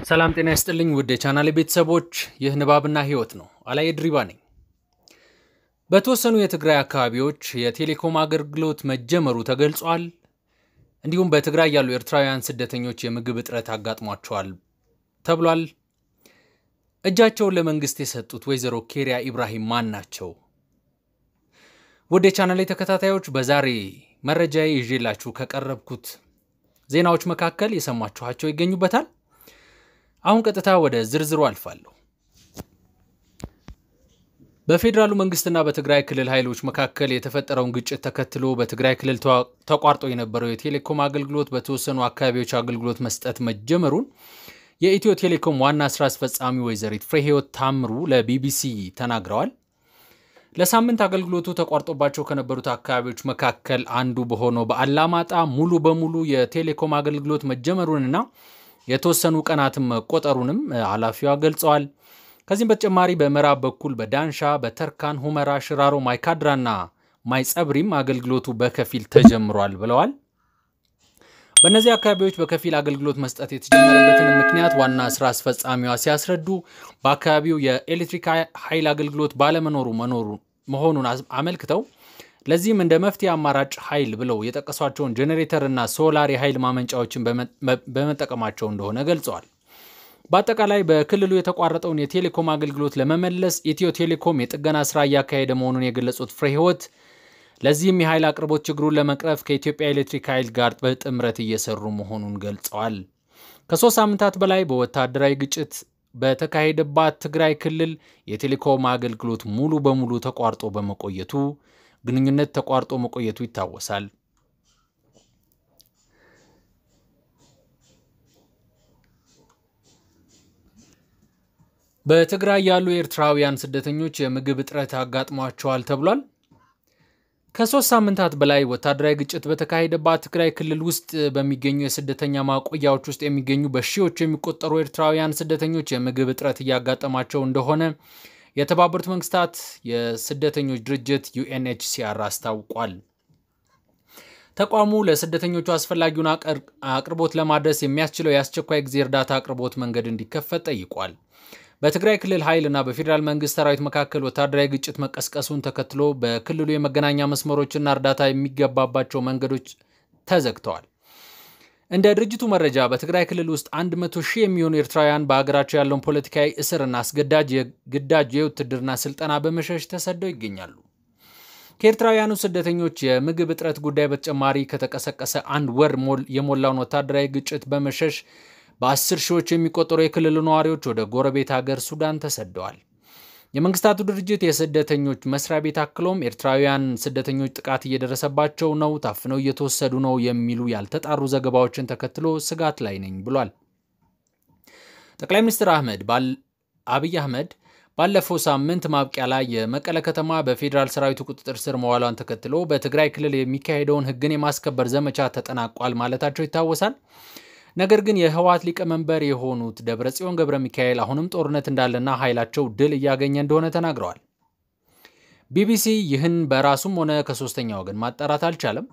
ሰላም ጤና ይስጥልኝ ውድ የቻናሌ ቤተሰቦች፣ ይህ ንባብና ህይወት ነው። አላይ ድሪባ ነኝ። በተወሰኑ የትግራይ አካባቢዎች የቴሌኮም አገልግሎት መጀመሩ ተገልጿል። እንዲሁም በትግራይ ያሉ ኤርትራውያን ስደተኞች የምግብ እጥረት አጋጥሟቸዋል ተብሏል። እጃቸውን ለመንግስት የሰጡት ወይዘሮ ኬሪያ ኢብራሂም ማን ናቸው? ውድ የቻናሌ ተከታታዮች በዛሬ መረጃዬ ይዤላችሁ ከቀረብኩት ዜናዎች መካከል የሰማችኋቸው ይገኙበታል። አሁን ቀጥታ ወደ ዝርዝሩ አልፋለሁ። በፌዴራሉ መንግስትና በትግራይ ክልል ኃይሎች መካከል የተፈጠረውን ግጭት ተከትሎ በትግራይ ክልል ተቋርጦ የነበረው የቴሌኮም አገልግሎት በተወሰኑ አካባቢዎች አገልግሎት መስጠት መጀመሩን የኢትዮ ቴሌኮም ዋና ስራ አስፈጻሚ ወይዘሪት ፍሬህይወት ታምሩ ለቢቢሲ ተናግረዋል። ለሳምንት አገልግሎቱ ተቋርጦባቸው ከነበሩት አካባቢዎች መካከል አንዱ በሆነው በአላማጣ ሙሉ በሙሉ የቴሌኮም አገልግሎት መጀመሩንና የተወሰኑ ቀናትም መቆጠሩንም ኃላፊዋ ገልጸዋል። ከዚህም በተጨማሪ በምዕራብ በኩል በዳንሻ፣ በተርካን፣ ሁመራ፣ ሽራሮ፣ ማይካድራና ማይጸብሪም አገልግሎቱ በከፊል ተጀምሯል ብለዋል። በእነዚህ አካባቢዎች በከፊል አገልግሎት መስጠት የተጀመረበትን ምክንያት ዋና ስራ አስፈጻሚዋ ሲያስረዱ በአካባቢው የኤሌክትሪክ ኃይል አገልግሎት ባለመኖሩ መኖሩ መሆኑን አመልክተው ለዚህም እንደ መፍትሄ አማራጭ ኃይል ብለው የጠቀሷቸውን ጄኔሬተር እና ሶላር የኃይል ማመንጫዎችን በመጠቀማቸው እንደሆነ ገልጸዋል። በአጠቃላይ በክልሉ የተቋረጠውን የቴሌኮም አገልግሎት ለመመለስ ኢትዮ ቴሌኮም የጥገና ስራ እያካሄደ መሆኑን የገለጹት ፍሬ ህይወት ለዚህም የኃይል አቅርቦት ችግሩን ለመቅረፍ ከኢትዮጵያ ኤሌክትሪክ ኃይል ጋር በጥምረት እየሰሩ መሆኑን ገልጸዋል። ከሶስት ሳምንታት በላይ በወታደራዊ ግጭት በተካሄደባት ትግራይ ክልል የቴሌኮም አገልግሎት ሙሉ በሙሉ ተቋርጦ በመቆየቱ ግንኙነት ተቋርጦ መቆየቱ ይታወሳል። በትግራይ ያሉ ኤርትራውያን ስደተኞች የምግብ እጥረት አጋጥሟቸዋል ተብሏል። ከሶስት ሳምንታት በላይ ወታደራዊ ግጭት በተካሄደባት ትግራይ ክልል ውስጥ በሚገኙ የስደተኛ ማቆያዎች ውስጥ የሚገኙ በሺዎች የሚቆጠሩ ኤርትራውያን ስደተኞች የምግብ እጥረት እያጋጠማቸው እንደሆነ የተባበሩት መንግስታት የስደተኞች ድርጅት ዩኤንኤችሲአር አስታውቋል። ተቋሙ ለስደተኞቹ አስፈላጊውን አቅርቦት ለማድረስ የሚያስችለው የአስቸኳይ ጊዜ እርዳታ አቅርቦት መንገድ እንዲከፈት ጠይቋል። በትግራይ ክልል ኃይልና በፌዴራል መንግስት ሰራዊት መካከል ወታደራዊ ግጭት መቀስቀሱን ተከትሎ በክልሉ የመገናኛ መስመሮችና እርዳታ የሚገባባቸው መንገዶች ተዘግተዋል። እንደ ድርጅቱ መረጃ በትግራይ ክልል ውስጥ 100 ሺህ የሚሆኑ ኤርትራውያን በሀገራቸው ያለውን ፖለቲካዊ እስርና አስገዳጅ የግዳጅ የውትድርና ስልጠና በመሸሽ ተሰደው ይገኛሉ። ከኤርትራውያኑ ስደተኞች የምግብ እጥረት ጉዳይ በተጨማሪ ከተቀሰቀሰ አንድ ወር የሞላውን ወታደራዊ ግጭት በመሸሽ በአስር ሺዎች የሚቆጠሩ የክልሉ ነዋሪዎች ወደ ጎረቤት ሀገር ሱዳን ተሰደዋል። የመንግስታቱ ድርጅት የስደተኞች መስሪያ ቤት አክሎም ኤርትራውያን ስደተኞች ጥቃት እየደረሰባቸው ነው፣ ታፍነው እየተወሰዱ ነው የሚሉ ያልተጣሩ ዘገባዎችን ተከትሎ ስጋት ላይ ነኝ ብሏል። ጠቅላይ ሚኒስትር አህመድ አብይ አህመድ ባለፈው ሳምንት ማብቂያ ላይ የመቀለ ከተማ በፌዴራል ሰራዊቱ ቁጥጥር ስር መዋሏን ተከትሎ በትግራይ ክልል የሚካሄደውን ሕግን የማስከበር ዘመቻ ተጠናቋል ማለታቸው ይታወሳል። ነገር ግን የህወሓት ሊቀመንበር የሆኑት ደብረጽዮን ገብረ ሚካኤል አሁንም ጦርነት እንዳለና ኃይላቸው ድል እያገኘ እንደሆነ ተናግረዋል። ቢቢሲ ይህን በራሱም ሆነ ከሶስተኛ ወገን ማጣራት አልቻለም።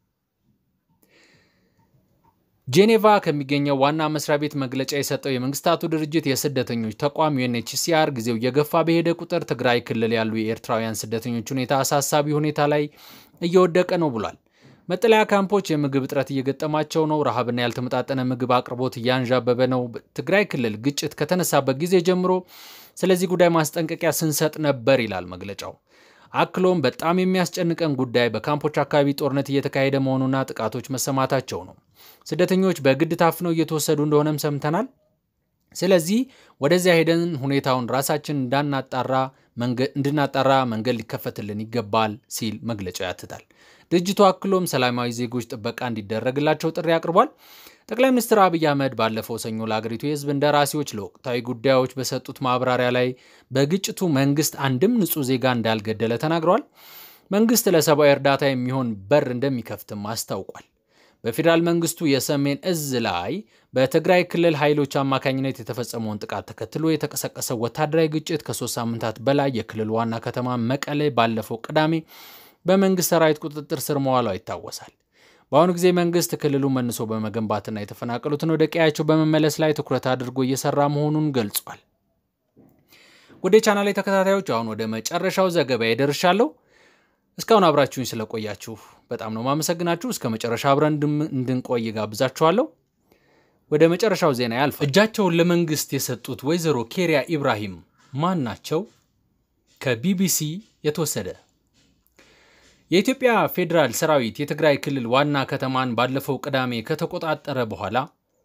ጄኔቫ ከሚገኘው ዋና መስሪያ ቤት መግለጫ የሰጠው የመንግስታቱ ድርጅት የስደተኞች ተቋም ዩኤንኤችሲአር ጊዜው እየገፋ በሄደ ቁጥር ትግራይ ክልል ያሉ የኤርትራውያን ስደተኞች ሁኔታ አሳሳቢ ሁኔታ ላይ እየወደቀ ነው ብሏል። መጠለያ ካምፖች የምግብ እጥረት እየገጠማቸው ነው። ረሃብና ያልተመጣጠነ ምግብ አቅርቦት እያንዣበበ ነው። ትግራይ ክልል ግጭት ከተነሳበት ጊዜ ጀምሮ ስለዚህ ጉዳይ ማስጠንቀቂያ ስንሰጥ ነበር ይላል መግለጫው። አክሎም በጣም የሚያስጨንቀን ጉዳይ በካምፖች አካባቢ ጦርነት እየተካሄደ መሆኑና ጥቃቶች መሰማታቸው ነው። ስደተኞች በግድ ታፍነው እየተወሰዱ እንደሆነም ሰምተናል። ስለዚህ ወደዚያ ሄደን ሁኔታውን ራሳችን እንዳናጣራ እንድናጣራ መንገድ ሊከፈትልን ይገባል ሲል መግለጫው ያትታል። ድርጅቱ አክሎም ሰላማዊ ዜጎች ጥበቃ እንዲደረግላቸው ጥሪ አቅርቧል። ጠቅላይ ሚኒስትር አብይ አህመድ ባለፈው ሰኞ ለአገሪቱ የሕዝብ እንደራሴዎች ለወቅታዊ ጉዳዮች በሰጡት ማብራሪያ ላይ በግጭቱ መንግስት አንድም ንጹሕ ዜጋ እንዳልገደለ ተናግረዋል። መንግስት ለሰብአዊ እርዳታ የሚሆን በር እንደሚከፍትም አስታውቋል። በፌዴራል መንግስቱ የሰሜን እዝ ላይ በትግራይ ክልል ኃይሎች አማካኝነት የተፈጸመውን ጥቃት ተከትሎ የተቀሰቀሰው ወታደራዊ ግጭት ከሶስት ሳምንታት በላይ የክልሉ ዋና ከተማ መቀሌ ባለፈው ቅዳሜ በመንግስት ሰራዊት ቁጥጥር ስር መዋሏ ይታወሳል። በአሁኑ ጊዜ መንግስት ክልሉን መልሶ በመገንባትና የተፈናቀሉትን ወደ ቀያቸው በመመለስ ላይ ትኩረት አድርጎ እየሰራ መሆኑን ገልጿል። ወደ ቻናል ተከታታዮች አሁን ወደ መጨረሻው ዘገባ ደርሻለሁ። እስካሁን አብራችሁኝ ስለቆያችሁ በጣም ነው ማመሰግናችሁ። እስከ መጨረሻ አብረን እንድንቆይ ጋብዛችኋለሁ። ወደ መጨረሻው ዜና ያልፍ። እጃቸውን ለመንግስት የሰጡት ወይዘሮ ኬሪያ ኢብራሂም ማን ናቸው? ከቢቢሲ የተወሰደ የኢትዮጵያ ፌዴራል ሰራዊት የትግራይ ክልል ዋና ከተማን ባለፈው ቅዳሜ ከተቆጣጠረ በኋላ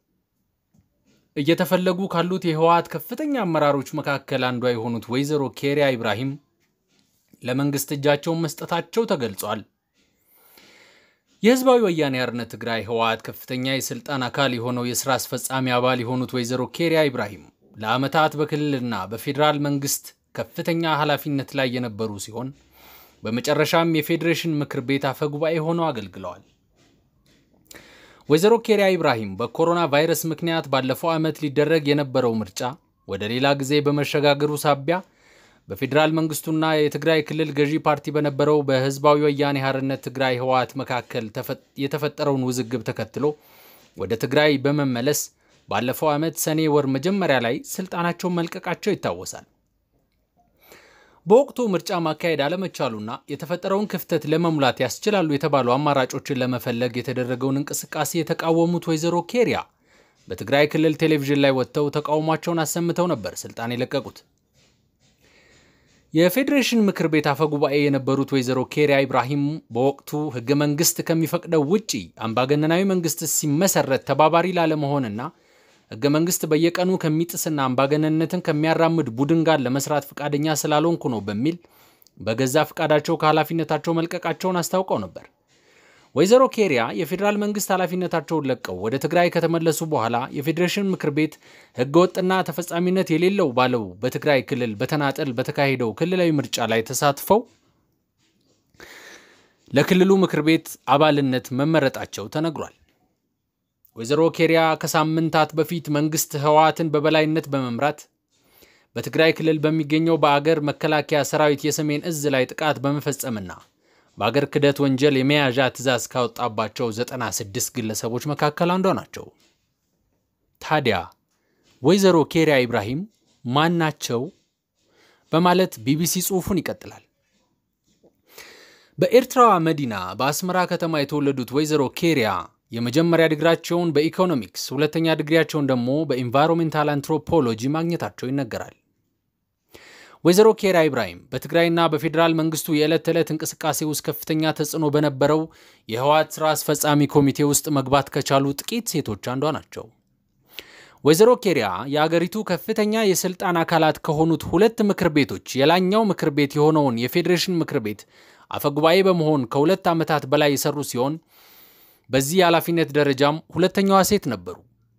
እየተፈለጉ ካሉት የህወሓት ከፍተኛ አመራሮች መካከል አንዷ የሆኑት ወይዘሮ ኬሪያ ኢብራሂም ለመንግስት እጃቸውን መስጠታቸው ተገልጿል። የህዝባዊ ወያኔ ሓርነት ትግራይ ህወሓት ከፍተኛ የስልጣን አካል የሆነው የስራ አስፈጻሚ አባል የሆኑት ወይዘሮ ኬሪያ ኢብራሂም ለዓመታት በክልልና በፌዴራል መንግስት ከፍተኛ ኃላፊነት ላይ የነበሩ ሲሆን በመጨረሻም የፌዴሬሽን ምክር ቤት አፈ ጉባኤ ሆነው አገልግለዋል። ወይዘሮ ኬሪያ ኢብራሂም በኮሮና ቫይረስ ምክንያት ባለፈው ዓመት ሊደረግ የነበረው ምርጫ ወደ ሌላ ጊዜ በመሸጋገሩ ሳቢያ በፌዴራል መንግስቱና የትግራይ ክልል ገዢ ፓርቲ በነበረው በህዝባዊ ወያኔ ሓርነት ትግራይ ህወሓት መካከል የተፈጠረውን ውዝግብ ተከትሎ ወደ ትግራይ በመመለስ ባለፈው ዓመት ሰኔ ወር መጀመሪያ ላይ ስልጣናቸውን መልቀቃቸው ይታወሳል። በወቅቱ ምርጫ ማካሄድ አለመቻሉና የተፈጠረውን ክፍተት ለመሙላት ያስችላሉ የተባሉ አማራጮችን ለመፈለግ የተደረገውን እንቅስቃሴ የተቃወሙት ወይዘሮ ኬሪያ በትግራይ ክልል ቴሌቪዥን ላይ ወጥተው ተቃውሟቸውን አሰምተው ነበር ስልጣን የለቀቁት። የፌዴሬሽን ምክር ቤት አፈ ጉባኤ የነበሩት ወይዘሮ ኬሪያ ኢብራሂም በወቅቱ ህገ መንግስት ከሚፈቅደው ውጪ አምባገነናዊ መንግስት ሲመሰረት ተባባሪ ላለመሆንና ህገ መንግስት በየቀኑ ከሚጥስና አምባገነንነትን ከሚያራምድ ቡድን ጋር ለመስራት ፈቃደኛ ስላልሆንኩ ነው በሚል በገዛ ፈቃዳቸው ከኃላፊነታቸው መልቀቃቸውን አስታውቀው ነበር። ወይዘሮ ኬሪያ የፌዴራል መንግስት ኃላፊነታቸውን ለቀው ወደ ትግራይ ከተመለሱ በኋላ የፌዴሬሽን ምክር ቤት ህገወጥና ተፈጻሚነት የሌለው ባለው በትግራይ ክልል በተናጠል በተካሄደው ክልላዊ ምርጫ ላይ ተሳትፈው ለክልሉ ምክር ቤት አባልነት መመረጣቸው ተነግሯል። ወይዘሮ ኬሪያ ከሳምንታት በፊት መንግስት ህወሓትን በበላይነት በመምራት በትግራይ ክልል በሚገኘው በአገር መከላከያ ሰራዊት የሰሜን እዝ ላይ ጥቃት በመፈጸምና በአገር ክደት ወንጀል የመያዣ ትዕዛዝ ካወጣባቸው 96 ግለሰቦች መካከል አንዷ ናቸው። ታዲያ ወይዘሮ ኬሪያ ኢብራሂም ማን ናቸው? በማለት ቢቢሲ ጽሑፉን ይቀጥላል። በኤርትራዋ መዲና በአስመራ ከተማ የተወለዱት ወይዘሮ ኬሪያ የመጀመሪያ ዲግሪያቸውን በኢኮኖሚክስ ሁለተኛ ዲግሪያቸውን ደግሞ በኢንቫይሮሜንታል አንትሮፖሎጂ ማግኘታቸው ይነገራል። ወይዘሮ ኬሪያ ኢብራሂም በትግራይና በፌዴራል መንግስቱ የዕለት ተዕለት እንቅስቃሴ ውስጥ ከፍተኛ ተጽዕኖ በነበረው የህወሓት ስራ አስፈጻሚ ኮሚቴ ውስጥ መግባት ከቻሉ ጥቂት ሴቶች አንዷ ናቸው። ወይዘሮ ኬሪያ የአገሪቱ ከፍተኛ የስልጣን አካላት ከሆኑት ሁለት ምክር ቤቶች የላይኛው ምክር ቤት የሆነውን የፌዴሬሽን ምክር ቤት አፈጉባኤ በመሆን ከሁለት ዓመታት በላይ የሰሩ ሲሆን በዚህ የኃላፊነት ደረጃም ሁለተኛዋ ሴት ነበሩ።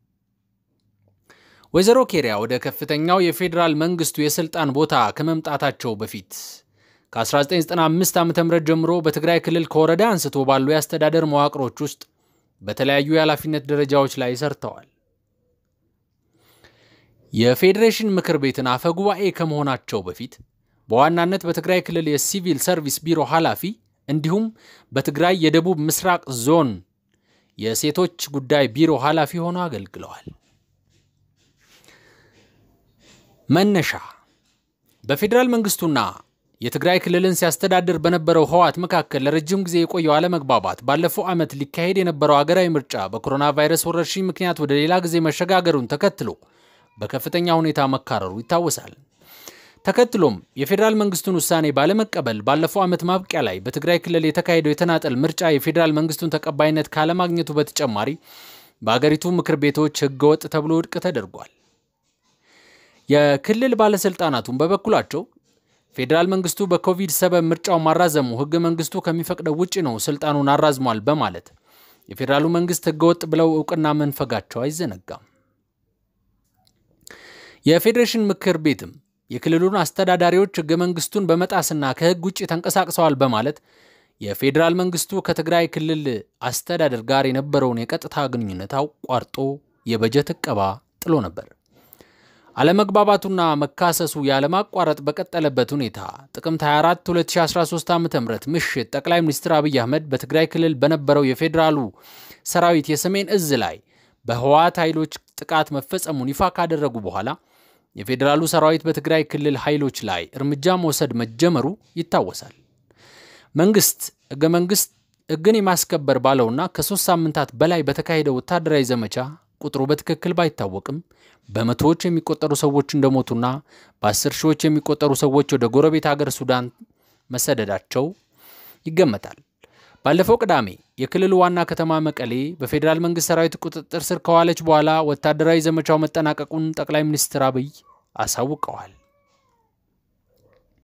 ወይዘሮ ኬሪያ ወደ ከፍተኛው የፌዴራል መንግስቱ የስልጣን ቦታ ከመምጣታቸው በፊት ከ1995 ዓ ም ጀምሮ በትግራይ ክልል ከወረዳ አንስቶ ባሉ የአስተዳደር መዋቅሮች ውስጥ በተለያዩ የኃላፊነት ደረጃዎች ላይ ሰርተዋል። የፌዴሬሽን ምክር ቤትን አፈ ጉባኤ ከመሆናቸው በፊት በዋናነት በትግራይ ክልል የሲቪል ሰርቪስ ቢሮ ኃላፊ እንዲሁም በትግራይ የደቡብ ምስራቅ ዞን የሴቶች ጉዳይ ቢሮ ኃላፊ ሆነው አገልግለዋል። መነሻ በፌዴራል መንግስቱና የትግራይ ክልልን ሲያስተዳድር በነበረው ህወሓት መካከል ለረጅም ጊዜ የቆየው አለመግባባት ባለፈው ዓመት ሊካሄድ የነበረው አገራዊ ምርጫ በኮሮና ቫይረስ ወረርሽኝ ምክንያት ወደ ሌላ ጊዜ መሸጋገሩን ተከትሎ በከፍተኛ ሁኔታ መካረሩ ይታወሳል። ተከትሎም የፌዴራል መንግስቱን ውሳኔ ባለመቀበል ባለፈው ዓመት ማብቂያ ላይ በትግራይ ክልል የተካሄደው የተናጠል ምርጫ የፌዴራል መንግስቱን ተቀባይነት ካለማግኘቱ በተጨማሪ በአገሪቱ ምክር ቤቶች ህገወጥ ተብሎ ውድቅ ተደርጓል። የክልል ባለስልጣናቱም በበኩላቸው ፌዴራል መንግስቱ በኮቪድ ሰበብ ምርጫው ማራዘሙ ህገ መንግስቱ ከሚፈቅደው ውጭ ነው፣ ስልጣኑን አራዝሟል በማለት የፌዴራሉ መንግስት ህገወጥ ብለው እውቅና መንፈጋቸው አይዘነጋም። የፌዴሬሽን ምክር ቤትም የክልሉን አስተዳዳሪዎች ህገ መንግስቱን በመጣስና ከህግ ውጭ ተንቀሳቅሰዋል በማለት የፌዴራል መንግስቱ ከትግራይ ክልል አስተዳደር ጋር የነበረውን የቀጥታ ግንኙነት አቋርጦ የበጀት እቀባ ጥሎ ነበር። አለመግባባቱና መካሰሱ ያለማቋረጥ በቀጠለበት ሁኔታ ጥቅምት 24 2013 ዓ ም ምሽት ጠቅላይ ሚኒስትር አብይ አህመድ በትግራይ ክልል በነበረው የፌዴራሉ ሰራዊት የሰሜን እዝ ላይ በህወሓት ኃይሎች ጥቃት መፈጸሙን ይፋ ካደረጉ በኋላ የፌዴራሉ ሰራዊት በትግራይ ክልል ኃይሎች ላይ እርምጃ መውሰድ መጀመሩ ይታወሳል። መንግስት ህገ መንግስት ህግን የማስከበር ባለውና ከሶስት ሳምንታት በላይ በተካሄደው ወታደራዊ ዘመቻ ቁጥሩ በትክክል ባይታወቅም በመቶዎች የሚቆጠሩ ሰዎች እንደሞቱና በአስር ሺዎች የሚቆጠሩ ሰዎች ወደ ጎረቤት ሀገር ሱዳን መሰደዳቸው ይገመታል። ባለፈው ቅዳሜ የክልሉ ዋና ከተማ መቀሌ በፌዴራል መንግስት ሰራዊት ቁጥጥር ስር ከዋለች በኋላ ወታደራዊ ዘመቻው መጠናቀቁን ጠቅላይ ሚኒስትር አብይ አሳውቀዋል።